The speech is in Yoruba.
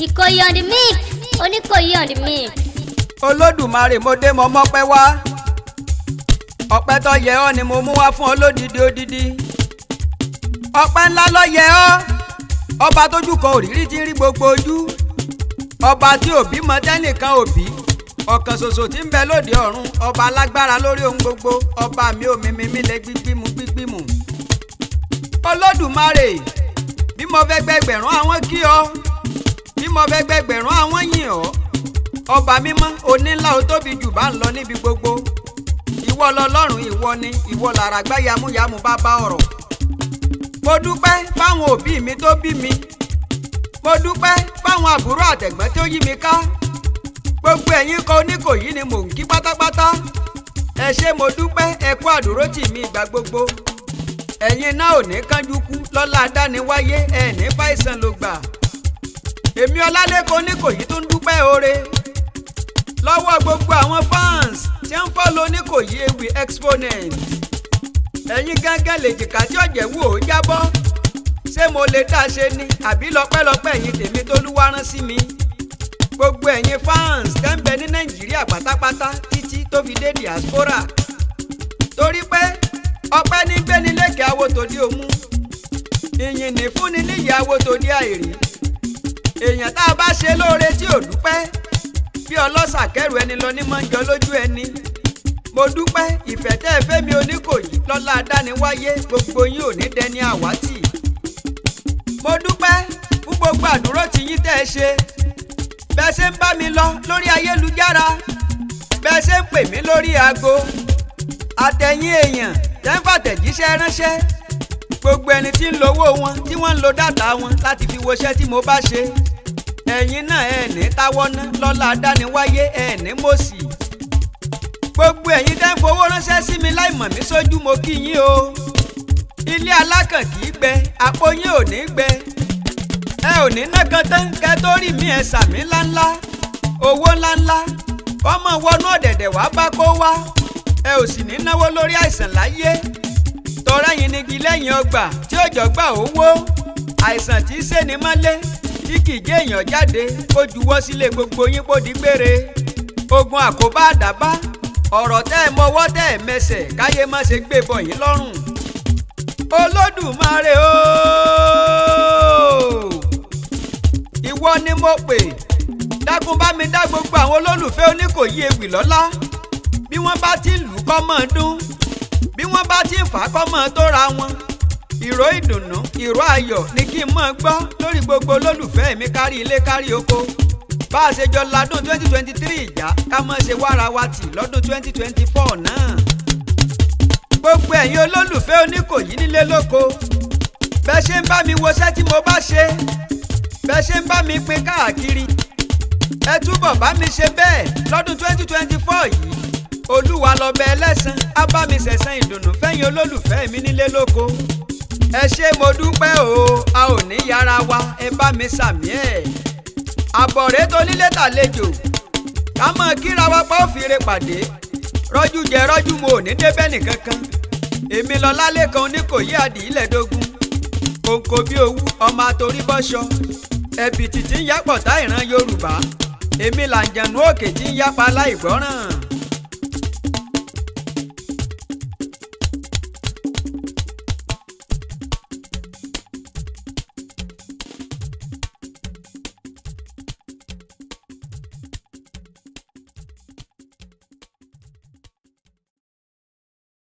Ìkòyí on the mix Oníkòyí on the mix. olódùmarè mo dé mo mọ́pẹ́ wá ọpẹ́ tó yẹ ọ́ ni mo mú wá fún ọ lódìdí odidi ọpẹ́ ńlá ló yẹ ọ́ ọba tójú kan òrírí ti rí gbogbo ojú ọba tí òbí mọ tẹ́nìkan òbí ọ̀kan ṣoṣo tí ń bẹ lóde ọ̀run ọba alágbára lórí ohun gbogbo ọba mi ò mímí mi lẹ gbígbímù gbígbímù olódùmarè bí mo fẹ́ gbẹgbẹ̀rún àwọn kí ọ bí mo fẹ́ gbẹgbẹ̀rún àwọn yìn ọ́ ọba mímọ́ onílà ó tóbi jù bá ń lọ níbi gbogbo ìwọ lọlọ́run ìwọ ni ìwọ làràgbá yamuyamu bá bá ọ̀rọ̀ mo dúpẹ́ fáwọn òbí mi tó bí mi mo dúpẹ́ fáwọn àbúrò àtẹ̀gbọ́n tó yí mi ká gbogbo ẹ̀yin kan oníkòyí ni mò ń kí pátápátá ẹ ṣé mo dúpẹ́ ẹ kú àdúrótì mi ìgbà gbogbo ẹ̀yin náà ò ní kánjú kú lọ́lá adániwáyé ẹ̀ ní fàìsàn ló gbà èmi ọlálẹ́kọ̀ọ́ oníkòyí tó ń dúpẹ́ oore lọ́wọ́ gbogbo àwọn fans tí ń fọ́lọ́ oníkòyí ewì exponent ẹ̀yin gángan lè jìkà tí ọ̀jẹ̀ wò ó jábọ́ ṣé mo lè dá ṣe ni àbí lọ́pẹ́lọpẹ́ ẹ̀yin tèmi tó lúwa rán sí mi gbogbo ẹ̀yin fans tẹ́ ń bẹ ní nàìjíríà pátápátá títí tó fi dé diaspora torí pé ọpẹ́ ní gbéni lékè awo tòdí òmu ìyìn ní fúnni níyì awo tòdí àìrí èèyàn tá a bá ṣe lóore tí ò dúpẹ́ bí ọlọ́ṣà kẹrù ẹni lọ ní mọ́jọ lójú ẹni mo dúpẹ́ ìfẹ́ tẹ́ ẹ fẹ́ mi oníkòyí lọ́lá adániwáyé gbogbo yín ò ní dẹni àwátì mo dúpẹ́ fún gbogbo àdúró tí yín tẹ́ ẹ ṣe bẹ́ẹ̀ ṣe ń bá mi lọ lórí ayélujára bẹ́ẹ̀ ṣe ń pè mí lórí aago àtẹ̀yìn èèyàn tẹ́ ń fàtẹ̀jíṣẹ́ ránṣẹ́ gbogbo ẹni tí ń lo owó wọn tí wọ́n ń lo dátà wọn láti fi woṣẹ́ tí mo bá ṣe ẹ̀yin náà ẹ̀ ní táwọ́ ná lọ́lá adániwáyé ẹ̀ ní mọ̀sí gbogbo ẹ̀yin tẹ́ ń fowó ránṣẹ́ sí mi láì mọ̀ mí sójú mo kí yín o ilé alákàn kì í gbẹ àpò yín ò ní gbẹ ẹ ò ní ná kan tán kẹ tó rí mi ẹ sàmí ńláńlá owó ńláńlá ọmọ wọnú ọ̀dẹ̀dẹ̀ wá bá kó wá ẹ ò sì ní náwó lórí àìsàn láyé tọrọ yín nígi lẹ́yìn ọgbà tí òjò gbà owó àìsàn tí í ṣèní mọ́lé tí kì í jẹ́ èèyàn jáde kó juwọ́ sílé gbogbo yín kó di gbére ogun àkóbá àdábá ọ̀rọ̀ tẹ́ ẹ mọwọ́ tẹ́ ẹ mẹsẹ̀ káyé má ṣe gbé bọ̀ yín lọ́rùn olódùmarè ooo ìwọ ni mo pè dákun bá mi dá gbogbo àwọn olólùfẹ́ oníkòyí ewì lọ́lá bí wọ́n bá ti lù kọ́ mọ́ dún bí wọ́n bá ti fà á kọ́ mọ́ tó ra wọn ìró ìdùnnú ìró ayọ̀ ni kí n mọ̀ gbọ́ lórí gbogbo olólùfẹ́ mi kárí ilé kárí oko bá a ṣe jọ ládùn twenty twenty three ìjà ká mọ̀ ṣe wára wa tì lọ́dún twenty twenty four náà gbogbo ẹ̀yin olólùfẹ́ oníkòyí nílé lóko bẹ́ẹ̀ ṣe ń bá mi woṣẹ́ tí mo bá ṣe bẹ́ẹ̀ ṣe ń bá mi pín káàkiri ẹ túbọ̀ bá mi ṣe bẹ́ẹ̀ lọ́dún twenty twenty four yìí olúwa lọ́bẹ̀ ẹlẹ́sàn á bá mi ṣẹ̀san ìdùnnú fẹ́yìn olólùfẹ́ mi nílé lóko ẹ ṣé mo dúpẹ́ o a ò ní yára wa ẹ bá mi sàmì ẹ̀ àbọ̀rẹ́ tó nílé tàlejò ká mọ̀ kíra wa pa òfìrè pàdé rọ́jú jẹ rọ́jú mo ò ní débẹ̀ nìkankan èmi lọ lálẹ́ kan oníkòyí àdìílẹ̀dógún kòǹkò bí owú ọmọ àtòrí bọ́ṣọ ẹ̀bìtì tí ń yápọ̀ tá ìran yorùbá èmi làǹjẹ̀nú òkè tí ń yápa láìgbọ́ràn